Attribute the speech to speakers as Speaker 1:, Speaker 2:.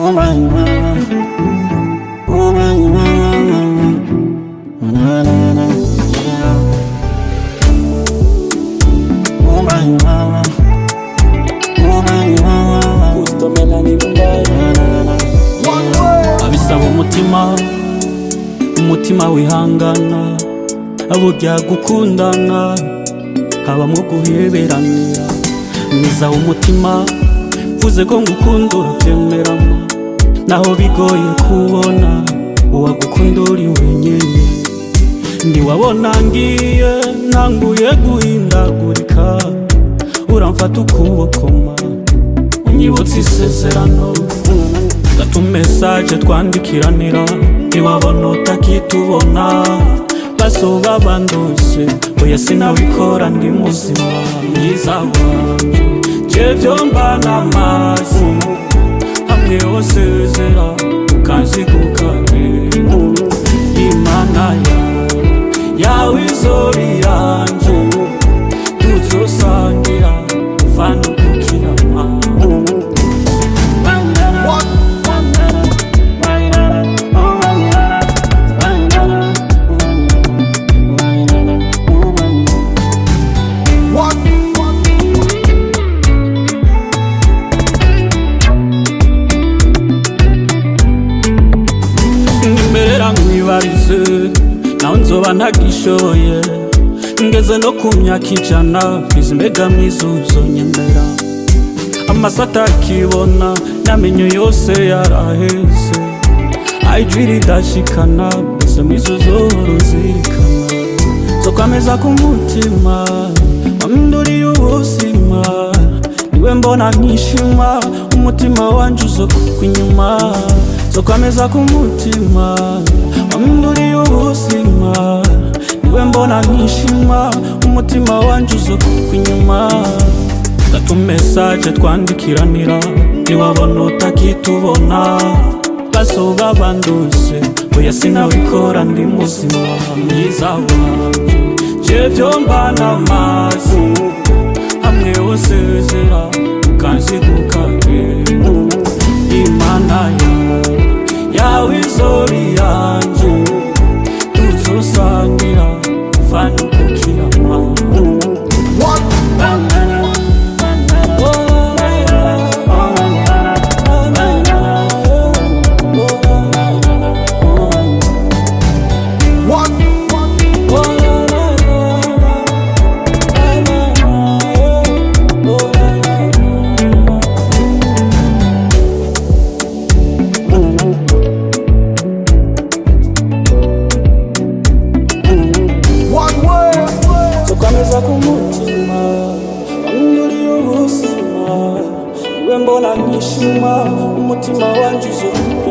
Speaker 1: Oh my mama. Oh my mama. Na na na. Yeah. Oh my mama. Oh my mama.
Speaker 2: Gusto Melanie Mumbai
Speaker 1: Na na na.
Speaker 2: abisaba umutima umutima wihangana burya gukundana habamwo guheberanira mwiza w'umutima vuze ko ngukunda urabyemeramo naho bigoye kubona uwagukunda uri wenyine ntiwabona ngiye ntanguye guhindagurika uramfata ukuboko ma unyibutsa isezerano gatu mesaje twandikiranira ntiwabona utakitubona basoba bandose oya sinabikora ndi muzima mwiza wanje je vyomba n'amazi hamwe wosezera ukanzigukane imana yawe yawe izori yanje tuzosangira uvana ukukirama ngimerera nkwibarize nawe nzoba ntagishoye ngeze no ku myaka ijana izi mbega mwizuzo nyemera amaso atakibona n'amenyo yose yaraheze ijwi ridashikana mbese mwizuzo ruzikana zo kwameza ku mutima waminduriye ubuzima niwe mbona nkishima umutima wanje uzo kugwa inyuma zo kwameza ku mutima waminduriye ubuzima niwe mbona nkishima umutima wanje uzo kugwa inyuma gatu mesaje twandikiranira ntiwabona utakitubona basoba banduse oya sinabikora ndi muzima mwiza wanje je vyomba n'amazi hamwe wosezera ukanzigukane imana yawe yawe izori yanje tuzosangira uvana ukukirama tukameza ku mutima waminduriye ubuzima niwe mbona nkishima umutima wanje uzo